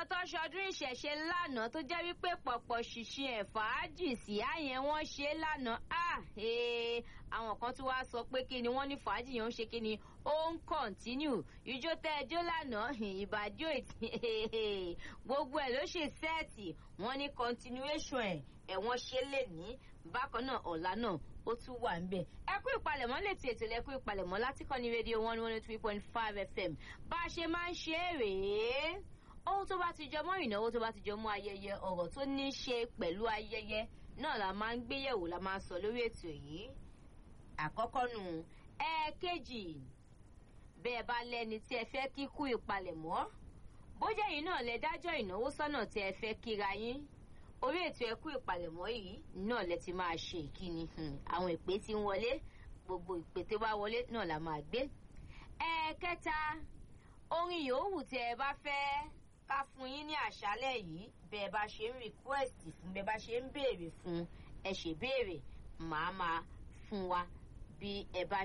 àwọn tó ṣọdún ìṣẹ̀ṣe lánàá tó jẹ́ wípé pọ̀pọ̀ ṣìṣe ẹ̀ fàájì sí àyẹn wọ́n ṣe lánàá ah àwọn kan tún wá sọ pé kí ni wọ́n ní fàájì yẹn ń ṣe kí ni ó ń kọ̀ntínú ìjó tẹ́ ẹjọ́ lánàá ìbàdí òtí gbogbo ẹ̀ ló ṣe sẹ́ẹ̀tì wọ́n ní continuation ẹ̀ ẹ̀wọ̀n ṣe lè ní bákan náà ọ̀la náà ó tún wà ń bẹ̀. ẹ kú ìpalẹ̀mọ́ létí ètò ẹ kú ìpalẹ̀mọ́ láti kọ́ni rédíò one one three point five fm bá a ṣe máa ń ṣe é rèé ohun tó bá ti jọ mọ́ ìnáwó tó bá ti jọ mọ́ ayẹyẹ ọ̀rọ̀ tó ní í ṣe pẹ̀lú ayẹyẹ náà la máa ń gbéyẹ̀wò la máa ń sọ lórí ètò yìí àkọ́kọ́ nù ẹ̀ẹ̀kejì bẹ́ẹ̀ bá lẹ́ni tí ẹ fẹ́ kíkú ìpalẹ̀mọ́ bójá yìí náà lẹ dájọ́ ìnáwó sọ́nà tí ẹ fẹ́ kíra yín orí ètò ẹkú ìpalẹ̀mọ́ yìí náà lẹ ti máa ṣe ìkíni àwọn ìpè tí ń wọlé gbogbo ìpè tó bá wọlé náà la máa gbé. ẹ̀ẹ̀kẹta orin yòówù tí ẹ bá fẹ́ ká fún yín ní àṣálẹ̀ yìí bẹ́ẹ̀ bá ṣe ń request fún bẹ́ẹ̀ bá ṣe ń béèrè fún ẹ ṣe béèrè màá máa fún wa bí ẹ bá